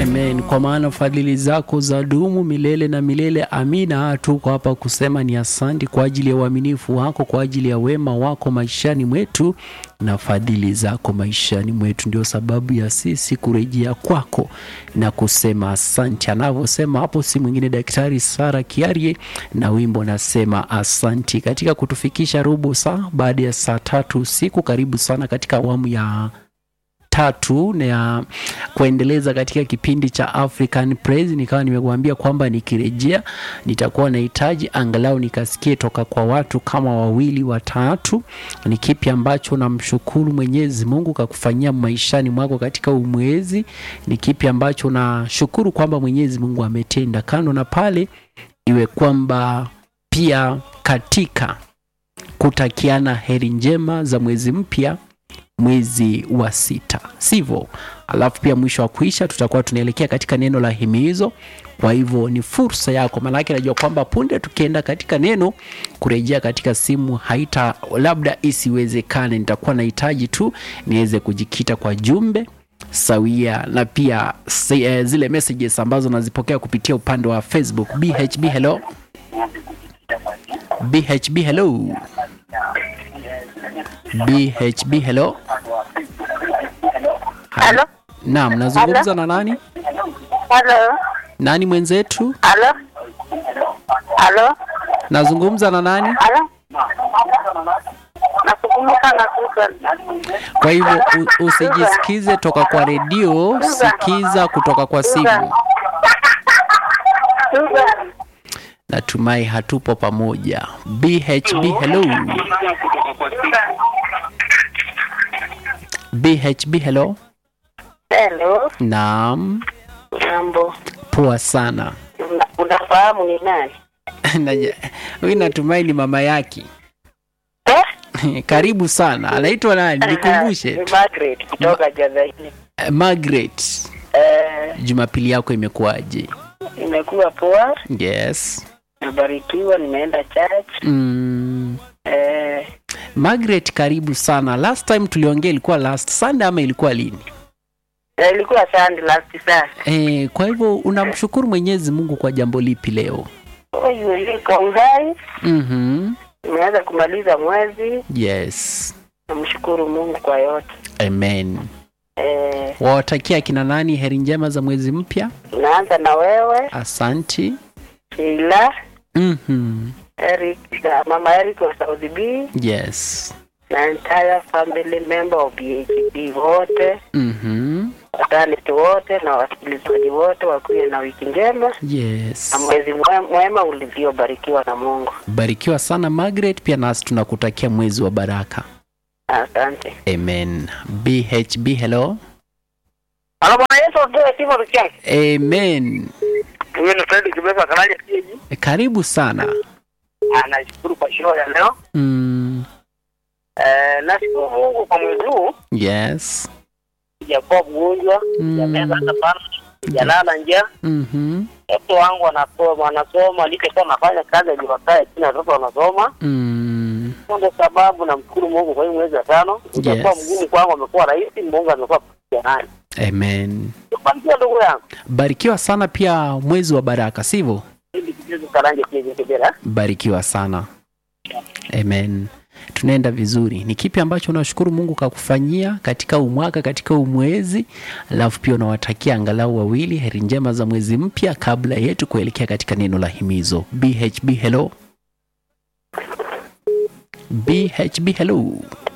Amen. Kwa maana fadhili zako za dumu milele na milele. Amina. Tuko hapa kusema ni asante kwa ajili ya uaminifu wako, kwa ajili ya wema wako maishani mwetu na fadhili zako maishani mwetu, ndio sababu ya sisi kurejea kwako na kusema asante. Anavyosema hapo si mwingine Daktari Sara Kiarie na wimbo nasema asanti, katika kutufikisha robo saa baada ya saa tatu usiku. Karibu sana katika awamu ya tatu na ya kuendeleza katika kipindi cha African Praise. Nikawa nimekuambia kwamba nikirejea nitakuwa nahitaji angalau nikasikie toka kwa watu kama wawili watatu, ni kipi ambacho namshukuru Mwenyezi Mungu kakufanyia maishani mwako katika umwezi, ni kipi ambacho nashukuru kwamba Mwenyezi Mungu ametenda. Kando na pale, iwe kwamba pia katika kutakiana heri njema za mwezi mpya mwezi wa sita, sivyo? Alafu pia mwisho wa kuisha tutakuwa tunaelekea katika neno la himizo. Kwa hivyo ni fursa yako, maanake najua kwamba punde tukienda katika neno, kurejea katika simu haita labda isiwezekane. Nitakuwa nahitaji tu niweze kujikita kwa jumbe sawia na pia si, eh, zile messages ambazo nazipokea kupitia upande wa Facebook. BHB hello, BHB hello, BHB hello. Halo? Naam, nazungumza na nani? Halo? Nani mwenzetu? Halo? Halo? Nazungumza na nani? Halo? Nakumbuka na Susan. Kwa hivyo u- usijisikize toka kwa redio, sikiza kutoka kwa simu. Susan. Natumai hatupo pamoja. BHB hello. BHB hello. Hello? Naam, Mambo. poa sana. Una- Unafahamu ni nani? Naja- Huyu natumai ni mama yake. Eh? Karibu sana. Anaitwa nani? Nikumbushe. Ni Margaret kutoka Jadhaini. Eh, Margaret. Eh, Jumapili yako imekuwaje? nimekuwa poa, Yes. nimebarikiwa, nimeenda church. Mm. Eh, Margaret, karibu sana. Last time tuliongea ilikuwa last Sunday ama ilikuwa lini? na ilikuwa Sunday last saa. E, kwa hivyo unamshukuru Mwenyezi Mungu kwa jambo lipi leo? Huyu liko uhai, Mhm. nimeweza kumaliza mwezi. Yes. Namshukuru Mungu kwa yote. Amen. Eh, Wawatakia kina nani heri njema za mwezi mpya? naanza na wewe Asanti. Sheila, Mhm. Eric, na mama Eric wa Saudi B Yes. na entire family member of BHP wote, Mhm. wataneti wote na wasikilizaji wote wakuwe na wiki njema Yes. na mwezi mwe- mwema ulivyobarikiwa na Mungu. Barikiwa sana Margaret, pia nasi tunakutakia mwezi wa baraka. Asante. Amen. BHB hello. Halo Bwana Yesu atoe sifa tuchake. Amen. Huyu ni Fred Kibesa Karaja Kiji. Karibu sana. Anashukuru kwa show ya leo. Mm. Eh, nashukuru Mungu kwa mwezi huu Yes. sijakuwa mgonjwa, Mm. sijameza hata sana, sijalala njaa. Mhm. Watoto wangu wanasoma, wanasoma nilipokuwa nafanya kazi ya Jumapili chini, watoto wanasoma. Mm. Hiyo ndio sababu namshukuru Mungu kwa hii mwezi wa tano. Itakuwa Yes. mgumu kwangu, amekuwa rahisi, Mungu amekuwa pamoja nani. Amen. Barikiwa ndugu yangu. Barikiwa sana pia mwezi wa baraka, sivyo? Ili kijezo karanje kijezo kibera. Barikiwa sana. Amen. Tunaenda vizuri. Ni kipi ambacho unashukuru Mungu kakufanyia katika umwaka, katika umwezi, alafu pia unawatakia angalau wawili heri njema za mwezi mpya kabla yetu kuelekea katika neno la himizo. BHB hello. BHB hello.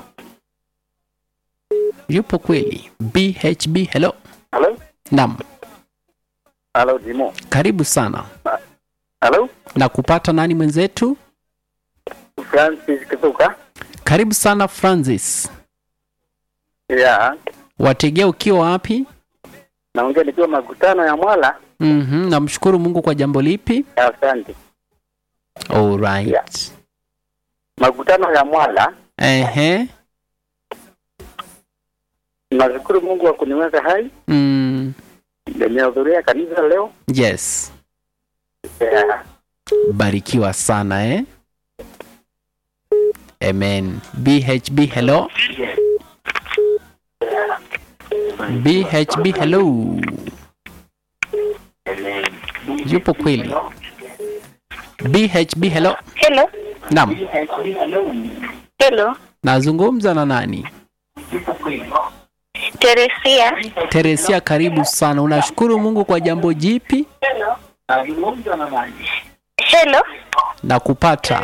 Yupo kweli? BHB hello. Hello? Naam, Hello Dimo. karibu sana. Hello? Na kupata nani mwenzetu? Francis Kituka. Karibu sana Francis. Yeah. Wategea ukiwa wapi? Naongea nikiwa makutano ya Mwala. Mhm, namshukuru Mungu kwa jambo lipi? Asante. All right. Yeah. Makutano ya Mwala. Ehe. Nashukuru Mungu wa kuniweka hai. Mm, Nimehudhuria kanisa leo. yes. Yeah. Barikiwa sana eh? Amen. BHB hello. BHB hello. yupo kweli bhb hello Hello. naam Hello. nazungumza na nani Teresia. teresia karibu sana unashukuru mungu kwa jambo jipi Hello. na kupata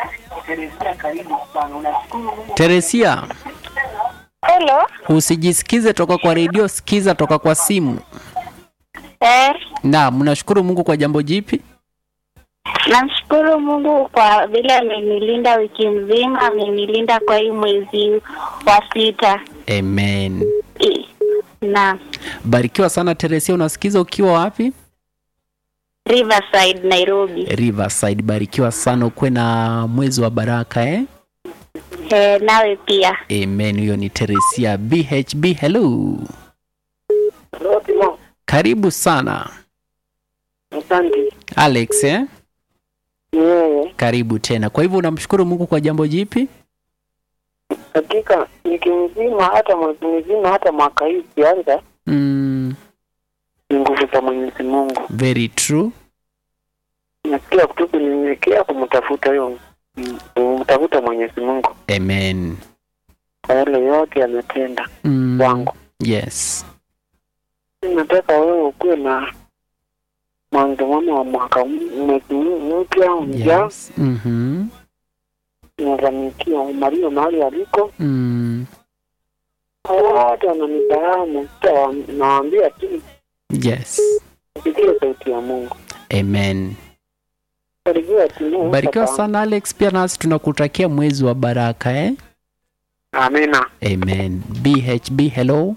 teresia Hello. usijisikize toka kwa redio sikiza toka kwa simu Eh, naam unashukuru mungu kwa jambo jipi namshukuru Mungu kwa vile amenilinda wiki mzima, amenilinda kwa hii mwezi wa sita. amen I- Na barikiwa sana teresia unasikiza ukiwa wapi Riverside, Nairobi. riverside barikiwa sana ukuwe na mwezi wa baraka eh? Eh, nawe pia. amen huyo ni teresia bhb hello Hello, Timo. karibu sana Asante. alex eh? Yeye karibu tena kwa hivyo unamshukuru mungu kwa jambo jipi hakika wiki mzima, hata mwezi mzima, hata mwaka hii ukianza, mm, ni nguvu za Mwenyezi Mungu. very true Nasikia tu kunyenyekea kumtafuta huyo kumtafuta Mwenyezi Mungu amen kwa yale yote ametenda mm, kwangu. yes Nataka wewe ukuwe na mwanzo mwema wa mwaka m- mwezi mpya ujao, yes mm-hmm. nafanikia umario mahali aliko mm, wote wananifahamu, sasa nawaambia tu yes sikie sauti ya Mungu. amen Barikiwa Timo. barikiwa sana alex pia nasi tunakutakia mwezi wa baraka eh? Amina. amen bhb hello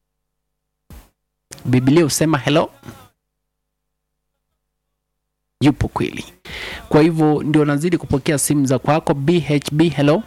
biblia husema hello yupo kweli kwa hivyo ndio nazidi kupokea simu za kwako bhb hello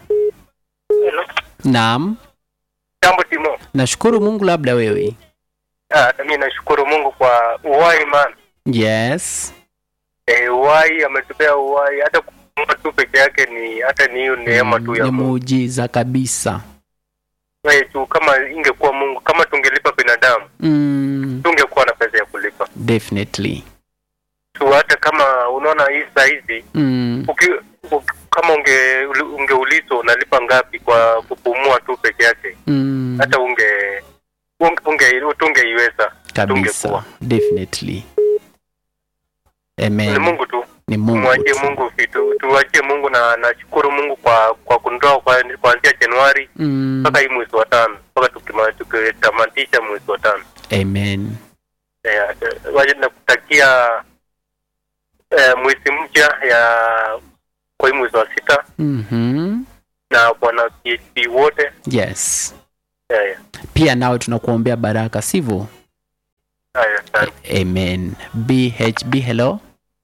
naam Jambo Timo. nashukuru mungu labda wewe Ah, mi nashukuru Mungu kwa uhai man. yes Eh, uhai ametupea uhai hata kupumua tu peke yake ni hata ni hiyo neema tu ya ni Mungu. muujiza kabisa Wewe tu kama ingekuwa Mungu, kama tungelipa binadamu, mm, tungekuwa na pesa ya kulipa. definitely Tu hata kama unaona hii saa hizi mm, uki, uki, kama unge ungeulizwa unalipa ngapi kwa kupumua tu peke yake, mm, hata unge unge, unge tungeiweza. kabisa tungekuwa. definitely Ni amen Mungu tu. ni mungu Tumwachie tu. Mungu vitu, tuachie Mungu na nashukuru Mungu kwa kwa kunitoa kwa kuanzia Januari Mm, mpaka hii mwezi wa tano mpaka tukima- tukitamatisha mwezi wa tano. amen Eh, waje nakutakia eh, mwezi mpya ya kwa hii mwezi wa sita Mhm. na bwana PhD wote yes eh, pia nawe tunakuombea baraka sivyo haya asante. amen bhb hello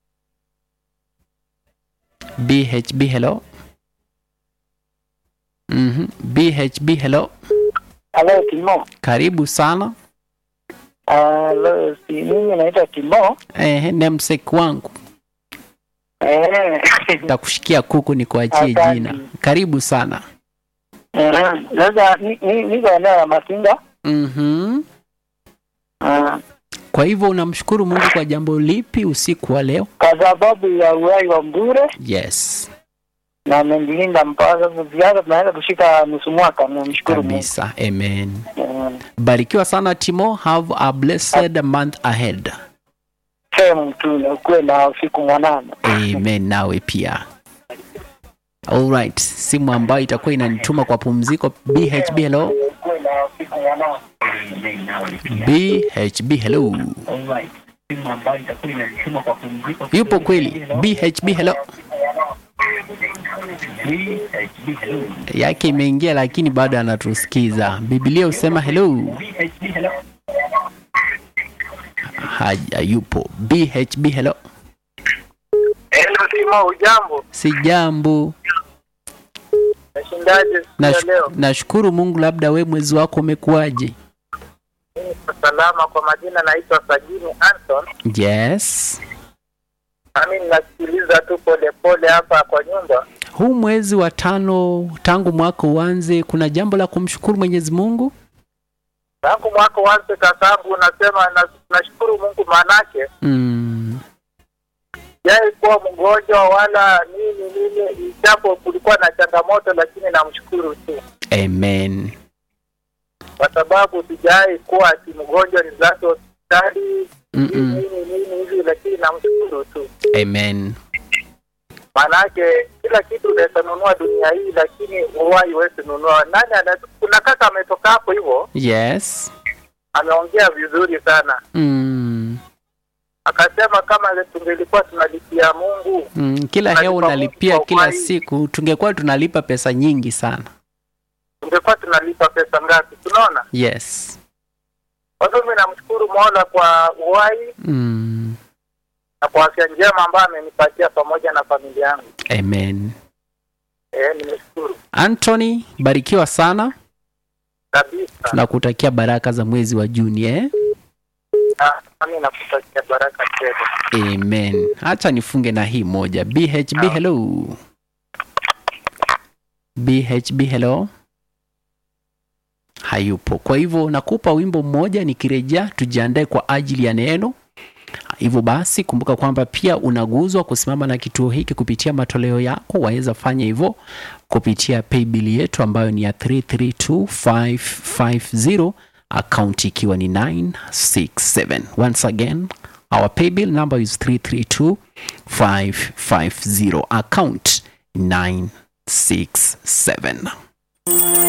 bhb hello Mhm. bhb hello Halo Timo. karibu sana Halo, si mimi naitwa Timo. eh, nemsek wangu Eh. takushikia kuku ni kuachie Asante. jina karibu sana Eh, Sasa ni- ni- niko eneo la Masinga. Mhm. Ah, kwa hivyo unamshukuru mungu kwa jambo lipi usiku wa leo kwa sababu ya uhai wa mbure yes na amenilinda mpaka sasa ziada tunaweza kushika nusu mwaka. Namshukuru Mungu. kabisa amen Eh, barikiwa sana timo have a blessed month ahead Sehemu tu na ukuwe na usiku mwanana. amen nawe pia alright simu ambayo itakuwa inanituma kwa pumziko bhb hello Ukuwe na usiku mwanana. bhb hello yupo kweli bhb hello yake imeingia lakini bado anatusikiza biblia husema hello haja yupo bhb hello Hello Timo, ujambo? si jambo Nashindaje siku ya Nash- leo? nashukuru mungu labda we mwezi wako umekuwaje Niko salama. Kwa majina naitwa Sajini Anton. yes Nami ninasikiliza tu polepole hapa kwa nyumba. huu mwezi wa tano tangu mwaka uanze kuna jambo la kumshukuru mwenyezi mungu Tangu mwaka uanze, kakaangu, unasema na- nashukuru Mungu, maanake mm, sijai kuwa mgonjwa wala nini nini, japo kulikuwa na changamoto, lakini namshukuru tu amen kwa sababu sijai kuwa ati mgonjwa nilazwe hospitali Mm-mm. nini nini hivi, lakini namshukuru tu. amen Maanake kila kitu unaweza nunua dunia hii, lakini uhai huwezi nunua. Nani ana, kuna kaka ametoka hapo hivyo, yes ameongea vizuri sana, mm. akasema kama tungelikuwa tunalipia Mungu Mm. kila Tunalipa hewa Mungu unalipia kwa kila uhai. siku tungekuwa tunalipa pesa nyingi sana tungekuwa tunalipa pesa ngapi? Tunaona. yes Kwa hivyo mimi namshukuru Mola kwa uhai mm. na kwa afya njema ambayo amenipatia pamoja na familia yangu. amen Eh, nimeshukuru anthony barikiwa sana kabisa. tunakutakia baraka za mwezi wa juni eh? Na nami nakutakia baraka tele. amen hacha nifunge na hii moja bhb hello bhb hello hayupo kwa hivyo nakupa wimbo mmoja nikirejea tujiandae kwa ajili ya neno hivyo basi kumbuka kwamba pia unaguzwa kusimama na kituo hiki kupitia matoleo yako waweza fanya hivyo kupitia paybill yetu ambayo ni ya 332550 akaunti ikiwa ni 967 once again our paybill number is 332550 account 967